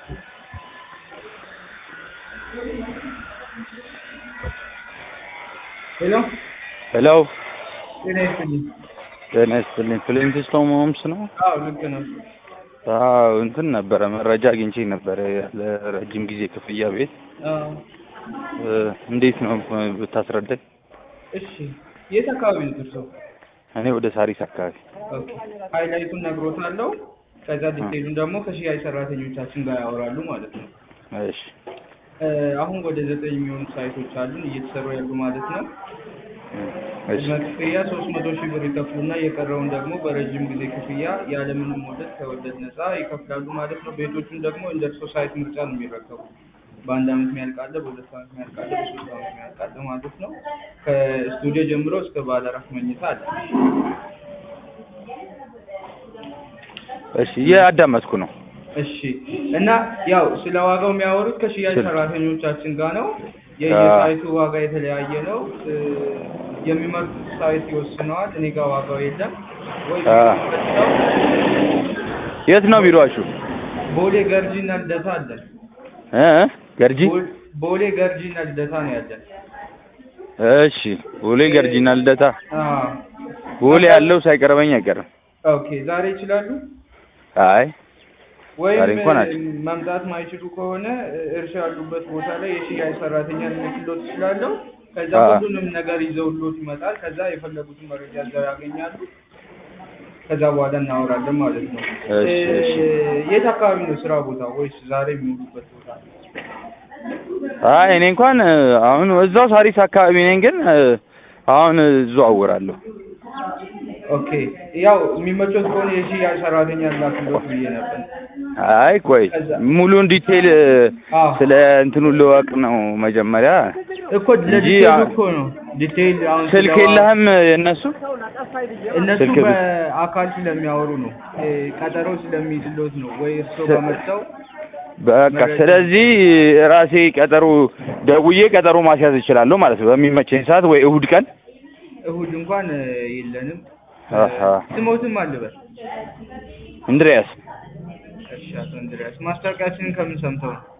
ሄሎ ሄሎ ጤና ይስጥልኝ። ጤና ይስጥልኝ። ፍሊንትስቶን ሆምስ ነው? አዎ ልክ ነው። አዎ እንትን ነበረ መረጃ አግኝቼ ነበረ ለረጅም ጊዜ ክፍያ ቤት አዎ እ እንዴት ነው ብታስረዳኝ? እሺ የት አካባቢ ነው እርስዎ? እኔ ወደ ሳሪስ አካባቢ። ኦኬ ሃይላይቱን ነግሮታለሁ። ከዛ ዲቴይሉን ደግሞ ከሽያጭ ሰራተኞቻችን ጋር ያወራሉ ማለት ነው። እሺ እ አሁን ወደ ዘጠኝ የሚሆኑ ሳይቶች አሉን እየተሰሩ ያሉ ማለት ነው። እሺ ቅድመ ክፍያ ሶስት መቶ ሺህ ብር ይከፍሉና የቀረውን ደግሞ በረጅም ጊዜ ክፍያ ያለምንም ወለድ ከወለድ ነፃ ይከፍላሉ ማለት ነው። ቤቶቹን ደግሞ እንደ እርሶ ሳይት ምርጫ ነው የሚረከቡ። በአንድ አመት የሚያልቅ አለ፣ በሁለት አመት የሚያልቅ አለ፣ በሶስት አመት የሚያልቅ አለ ማለት ነው። ከስቱዲዮ ጀምሮ እስከ ባለ አራት መኝታ አለ። እሺ እያዳመጥኩ ነው። እሺ እና ያው ስለ ዋጋው የሚያወሩት ከሽያጭ ስለ- ሰራተኞቻችን ጋር ነው። የየሳይቱ ዋጋ የተለያየ ነው። እ የሚመርጡት ሳይት ይወስነዋል። እኔ ጋር ዋጋው የለም ወይ አ። የት ነው ቢሮአችሁ? ቦሌ ገርጂ እና ልደታ አለን። እ እ? ገርጂ? ቦ- ቦሌ ገርጂ እና ልደታ ነው ያለን። እሺ ቦሌ ገርጂና ልደታ። አዎ ቦሌ ያለው ሳይቀርበኝ አይቀርም። ኦኬ ዛሬ ይችላሉ አይ ወይም ዛሬ እንኳን እ, አልችልም። መምጣት ማይችሉ ከሆነ እ, እርሻ ያሉበት ቦታ ላይ የሽያጭ ሰራተኛ ልክሎት ይችላለሁ። ከዛ አ። ሁሉንም ነገር ይዘውሎት ይመጣል። ከዛ የፈለጉትን መረጃ እዛው ያገኛሉ። ከዛ በኋላ እናወራለን ማለት ነው። እሺ፣ እ, እሺ። የት አካባቢ ነው ስራ ቦታ ወይስ ዛሬ የሚውሉበት ቦታ? አይ እኔ እንኳን እ፣ አሁን እዛው ሳሪስ አካባቢ ነኝ፣ ግን እ፣ አሁን እዘዋወራለሁ። ኦኬ ያው የሚመቾት ከሆነ የሽያጭ ሰራተኛ ላክሎት ብዬ ነበር። አይ ቆይ ከዛ- ሙሉን ዲቴይል እ፣ አዎ ስለ እንትኑ ልወቅ ነው መጀመሪያ። እኮ እንጂ ለዲቴይሉ አ- እኮ ነው ዲቴይል አሁን ስልክ ስለዋ- የለህም የእነሱ? እነሱ ስልክ ብ- በአካል ስለሚያወሩ ነው እ፣ ቀጠሮ ስለሚይዝሎት ነው ወይ እርስዎ ስ- በመጥተው በቃ መረጃ- ስለዚህ ራሴ ቀጠሮ ደውዬ ቀጠሮ ማስያዝ እችላለሁ ማለት ነው በሚመቸኝ ሰዓት ወይ እሁድ ቀን። እሁድ እንኳን እ፣ የለንም አሃ። ስሞትም አልበል እንድሪያስ እሺ አቶ እንድሪያስ ማስታወቂያችንን ከምን ሰምተው ነው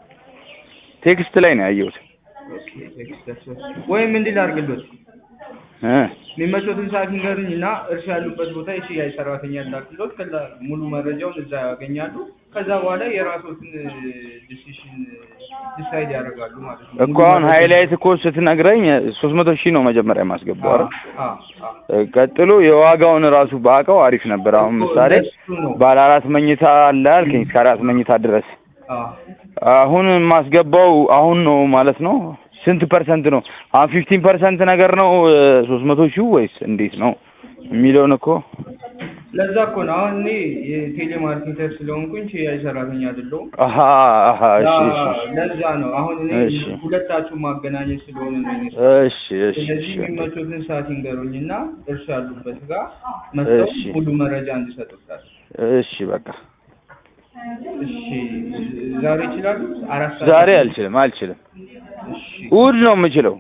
ቴክስት ላይ ነው ያየሁት። ኦኬ ቴክስት ደርሶት ወይም እንዲህ ላድርግሎት እ የሚመቾትን ሰዓት ንገሩኝ እና እርሻ ያሉበት ቦታ የሽያጭ ሰራተኛ ላክሎት ከዛ ሙሉ መረጃውን እዛ ያገኛሉ ከዛ በኋላ የራሶትን ዲሲሽን ዲሳይድ ያደርጋሉ ማለት ነው እኮ አሁን ሃይላይት እኮ ስትነግረኝ ሶስት መቶ ሺህ ነው መጀመሪያ የማስገባው አይደል? አ አ እ፣ ቀጥሎ የዋጋውን ራሱ ባውቀው አሪፍ ነበር። አሁን እኮ ምሳሌ ለሱ ነው። ባለ አራት መኝታ አለ አልከኝ እስከ አራት መኝታ ድረስ አ አሁን የማስገባው አሁን ነው ማለት ነው። ስንት ፐርሰንት ነው አሁን? ፊፍቲን ፐርሰንት ነገር ነው ሶስት መቶ ሺህ ወይስ እንዴት ነው የሚለውን እኮ ለዛ እኮ ነው አሁን እኔ የቴሌ ማርኬተር ስለሆንኩኝ ሽያጭ ሰራተኛ አይደለሁም አሀ አሀ እሺ እሺ ለዛ ነው አሁን እኔ እሺ። ሁለታችሁ ማገናኘት ስለሆነ ነው እኔ እሺ እሺ ስለዚህ እሺ የሚመቹትን ሰዓት ይንገሩኝና እርሱ ያሉበት ጋር መጥተው እሺ። ሙሉ መረጃ እንዲሰጡታል። እሺ በቃ እሺ ዛሬ ይችላሉ? አራት ሰዓት ዛሬ አልችልም አልችልም። እሺ እሑድ ነው የምችለው።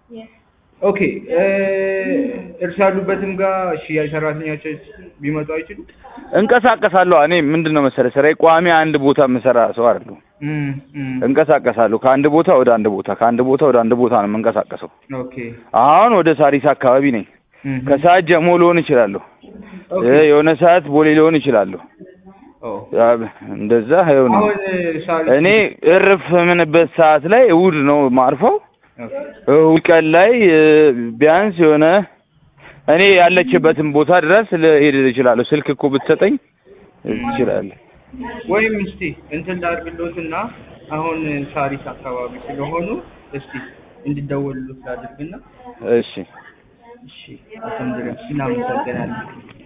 ኦኬ እ እርሱ ያሉበትም ጋር ሽያጭ ሰራተኞች ቢመጡ አይችሉም? እንቀሳቀሳለሁ። እኔ ምንድን ነው መሰለህ ስራዬ ቋሚ አንድ ቦታ የምሰራ ሰው አይደለሁም። እም እም እንቀሳቀሳለሁ ከአንድ ቦታ ወደ አንድ ቦታ ከአንድ ቦታ ወደ አንድ ቦታ ነው የምንቀሳቀሰው። ኦኬ አሁን ወደ ሳሪስ አካባቢ ነኝ። እም ከሰዓት ጀሞ ልሆን እችላለሁ። ኦኬ እ፣ የሆነ ሰዓት ቦሌ ልሆን እችላለሁ። ኦ ያ፣ እንደዛ ይኸው ነው። አሁን ሳሪ እኔ እርፍ የምንበት ሰዓት ላይ እሑድ ነው ማርፈው። ኦኬ እሑድ ቀን ላይ እ፣ ቢያንስ የሆነ እኔ ያለችበትን ቦታ ድረስ ልሄድ እችላለሁ። ስልክ እኮ ብትሰጠኝ እችላለሁ። ወይም እስቲ እንትን ላድርግሎትና አሁን ሳሪስ አካባቢ ስለሆኑ እስቲ እንዲደወሉት ላድርግና እሺ እሺ አቶ እንድሪያስ እናመሰግናለን።